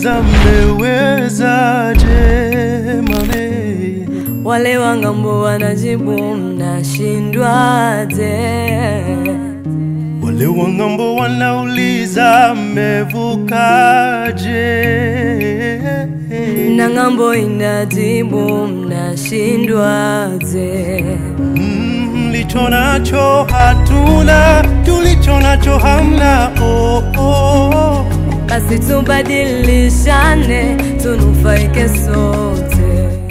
wanauliza mmewezaje mame Wale wa ng'ambo wanajibu mnashindwaje? wale wa ng'ambo wanauliza mmevukaje Na ng'ambo inajibu mnashindwaje? Mm, mlicho nacho hatuna tulicho nacho hamna oh, oh. Basi tubadilishane, tunufaike sote.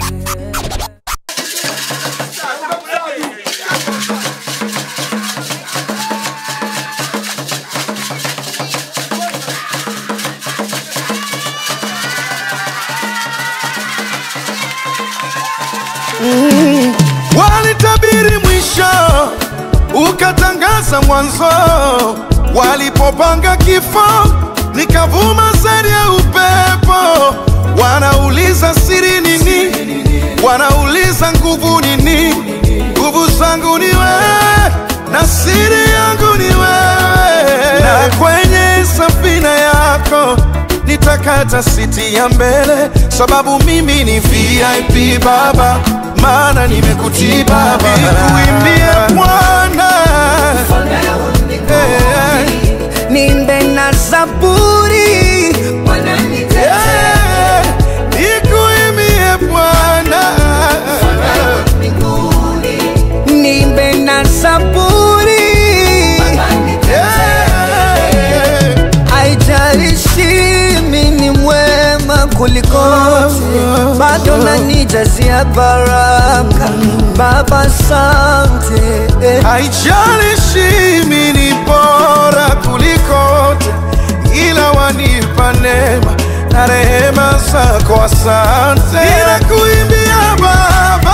Walitabiri mwisho, ukatangaza mwanzo. Walipopanga kifo, nikavuma sari ya upepo. Wanauliza siri nini? Wanauliza nguvu nini? Nguvu zangu ni wewe na siri yangu ni wewe, na kwenye safina yako nitakata siti ya mbele, sababu mimi ni VIP Baba, maana nimekutii Baba, nikuimbie Bwana Eh, nimbe na zaburi eh, nikuimbie Bwana nimbe na zaburi Eh, haijalishi mi ni mwema kulikote bado nanijazia baraka baba sante eh. haijalishi mimi ni bora kulikote, ila wanipa neema na rehema zako, asante. Ninakuimbia Baba